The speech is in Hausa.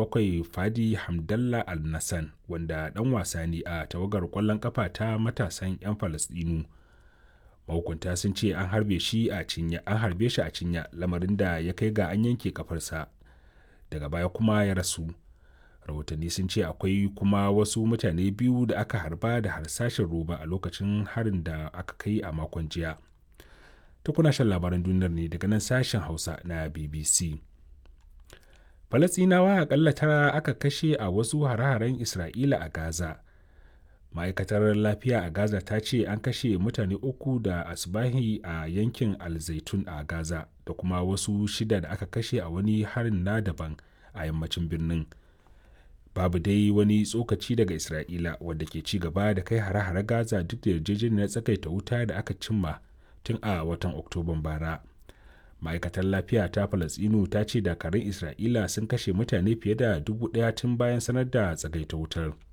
bakwai fadi hamdallah al-nassan wanda ɗan wasa ne a tawagar ƙwallon ƙafa ta matasan 'yan falasɗinu mahukunta sun ce an harbe shi a cinya an harbe shi a cinya lamarin da ya kai ga an yanke kafarsa daga baya kuma ya rasu rahotanni sun ce akwai kuma wasu mutane biyu da aka harba da harsashin roba a lokacin harin da aka kai a makon jiya ta kuna shan labaran duniyar ne daga nan sashen hausa na bbc falasinawa akalla tara aka kashe a wasu hare-haren isra'ila a gaza ma'aikatar lafiya a gaza ta ce an kashe mutane uku da asbahi a yankin alzaitun a gaza da kuma wasu shida da aka kashe a wani harin na daban a yammacin birnin babu dai wani tsokaci daga isra'ila wadda ke ci gaba da kai hare-hare gaza duk da yarjejeniyar tsakaita wuta da aka cimma tun a watan oktoban bara ma'aikatar lafiya ta falasinu ta ce dakarun isra'ila sun kashe mutane fiye da dubu daya tun bayan sanar da tsagaita wutar